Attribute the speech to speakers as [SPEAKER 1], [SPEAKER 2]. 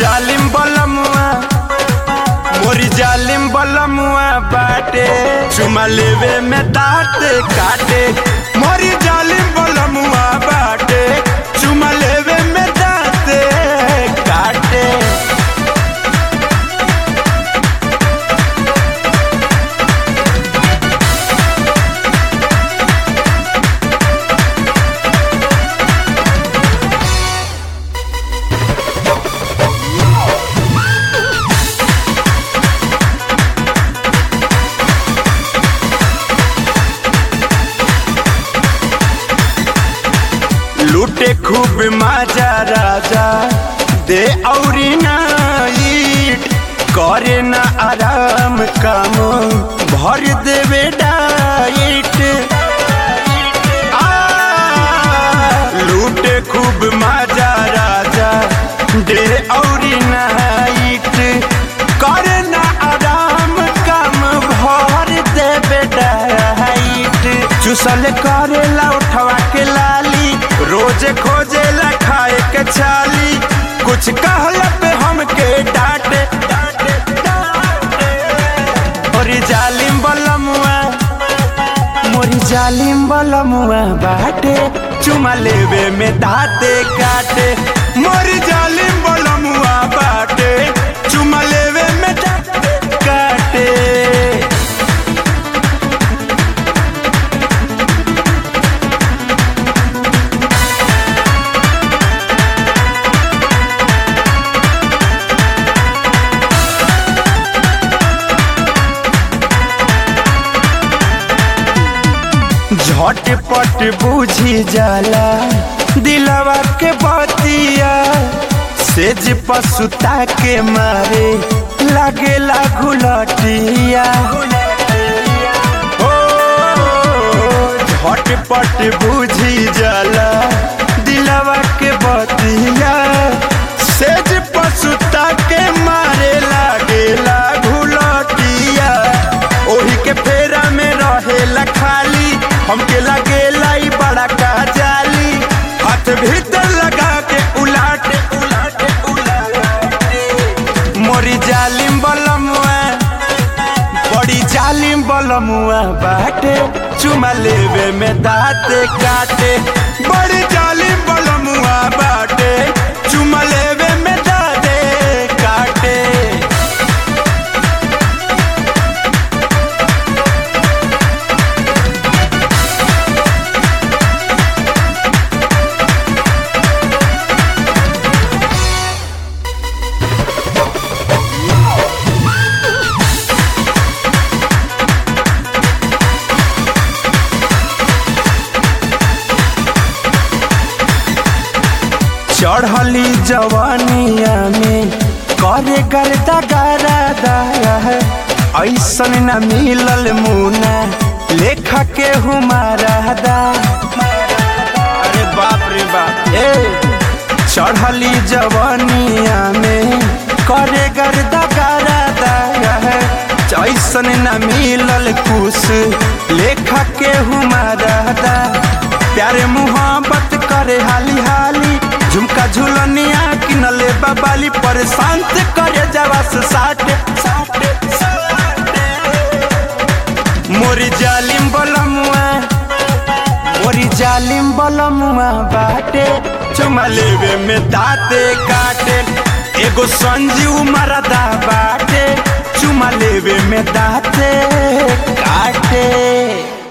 [SPEAKER 1] जालिम बलमुआ मोरी जालिम बलमुआ बाटे चुमा लेवे में दांत काटे मोरी जालिम बलमुआ बाटे चुमा लेवे में दांत काटे लूटे खूब माजा राजा दे औरी नाइट करे ना आराम काम भर देवे डाइट आ, लूटे खूब माजा राजा दे औरी नाइट करे ना आराम काम भर देवे डाइट चुसल करेला उठवा के लाली रोज खोजेला खाए के छाली कुछ कहला पे हमके डांटे डांटे डांटे मोरी जालिम बलमुआ मोरी जालिम बलमुआ बाटे चुमा लेवे में दाते काटे मोरी जालिम बलमुआ बाटे चुमा लेवे में दाते काटे झटपट बुझी जाला दिलवा के बतिया सेज पसुता के मारे लागेला घुलटिया हो झटपट बुझी जाला दिलवा के बतिया सेज पसुता के मारे लागेला घुलटिया ओही के फेरा में रहेला खाली हमके लगेला ई बड़ा का जाली हाथ भीतर लगा के उलाटे उलाटे उलाटे मोरी जालिम बलमुआ बड़ी जालिम बलमुआ बाटे चुमा लेवे में दांत काटे बड़ी जालिम बलमुआ बाटे चुमा लेवे में दांत काटे चढ़ली जवानिया में करे करता गारा दाया है ऐसन न मिलल मुना लेखा के हमारा दा अरे बाप रे बाप ए चढ़ली जवानिया में करे गर्दा गारा दाया है ऐसन न मिलल कुछ लेखा के हमारा दा प्यारे मुहब्बत करे हाली हाली झुमका झुलनिया किनले बाबाली पर शांत करे जवास साटे साटे साटे मोरी जालिम बलमुआ मोरी जालिम बलमुआ बाटे चुमा लेवे में दाते काटे एगो संजीव मरदा बाटे चुमा लेवे में दाते काटे